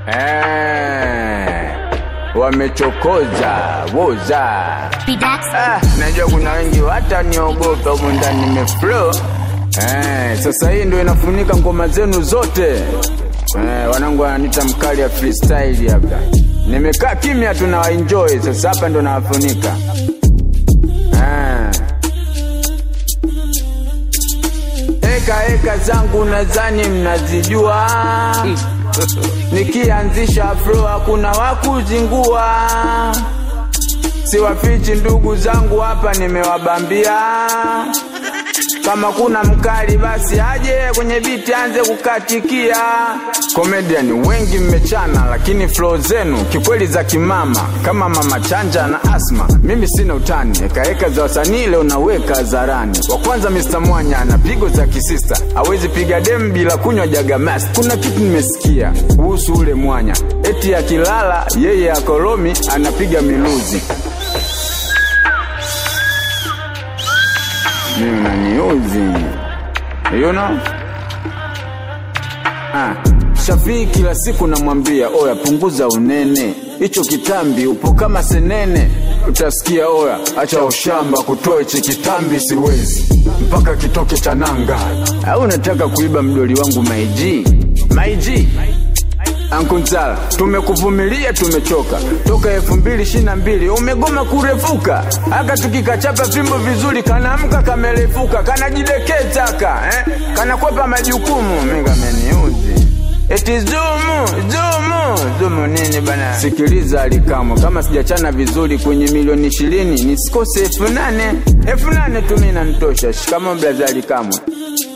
Eh, wamechokoza woza. Bidax. Ah, najua kuna wengi hata niogopa humu ndani nimeflow. Eh, sasa hii ndio inafunika ngoma zenu zote. Eh, wanangu wananiita mkali ya freestyle hapa. Nimekaa kimya tu na enjoy sasa hapa ndo nawafunika. Eh. Eka eka zangu nadhani mnazijua, nikianzisha flow hakuna wakuzingua. Siwafichi ndugu zangu hapa, nimewabambia kama kuna mkali basi aje kwenye biti anze kukatikia. Comedian wengi mmechana, lakini flow zenu kikweli za kimama, kama mama chanja na asma. Mimi sina utani, ekaeka za wasanii leo naweka hadharani. Wa kwanza Mr Mwanya ana pigo za kisista, hawezi piga demu bila kunywa jagamas. Kuna kitu nimesikia kuhusu ule Mwanya, eti akilala yeye akoromi anapiga miluzi. mimi unaniuzi you know? ah. Shafii kila siku namwambia oya, punguza unene, hicho kitambi upo kama senene. Utasikia oya, acha ushamba, kutoa hichi kitambi siwezi, mpaka kitoke cha nanga. Au unataka kuiba mdoli wangu maiji maiji? Ankunzala, tumekuvumilia tumechoka toka elfu mbili ishirini na mbili umegoma kurefuka, aka tukikachapa fimbo vizuri kanaamka kamerefuka, kanajidekeza ka eh? kanakwepa majukumu. Mimi kameniuzi eti zumu zumu zumu nini bana? Sikiliza Alikamo, kama sijachana vizuri kwenye milioni ishirini nisikose elfu nane elfu nane tu mimi nanitosha. Shikamo blaza Alikamo.